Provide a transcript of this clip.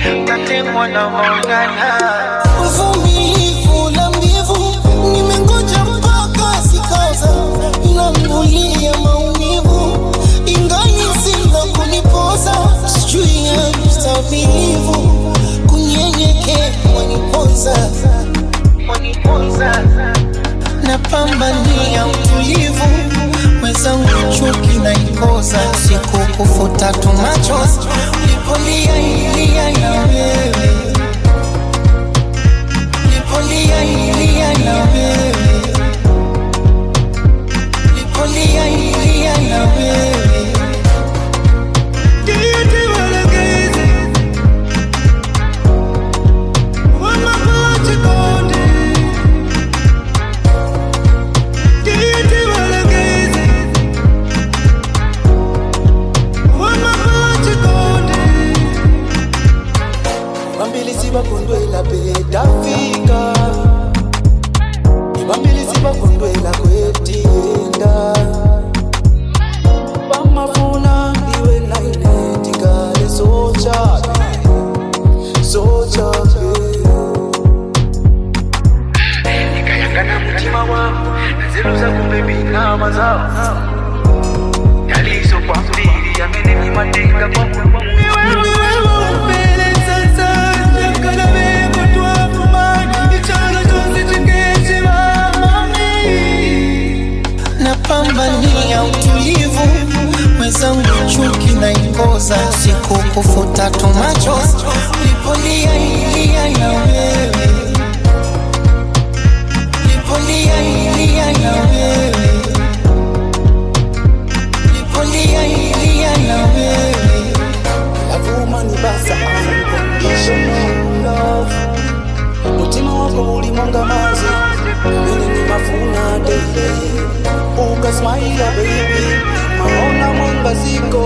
tatemwa na maungana uvumilivu la mbivu nimengoja mpaka sikosa inambulia maumivu ingali sina kunipoza sijui ya mstabilivu kunyenyekea waniponza waniponza napambania utulivu mwenzangu chuki na ikoza siku kufuta tu machozi ulipolia ilia na wewe ulipolia ilia na wewe ulipolia ilia na wewe bambilisi bakundwela betafika ibambilisi bakundwela kwetienda bamafuna iwe nainetikale sochape sochape nikayangana mutima wangu nazeluza kumbe binama zao yalizo kwa mbili yamenenimatenga kwa napambania utulivu mwenzangu chuki na ikoza siku kufuta tu machozi ulipolia ilia na wewe ulipolia ilia na wewe ulipolia ilia na wewe lavuma ni basa unconditional love mutima wako ulimwanga mazi mene ni mafuna daily ukasmaila baby maona mwanga ziko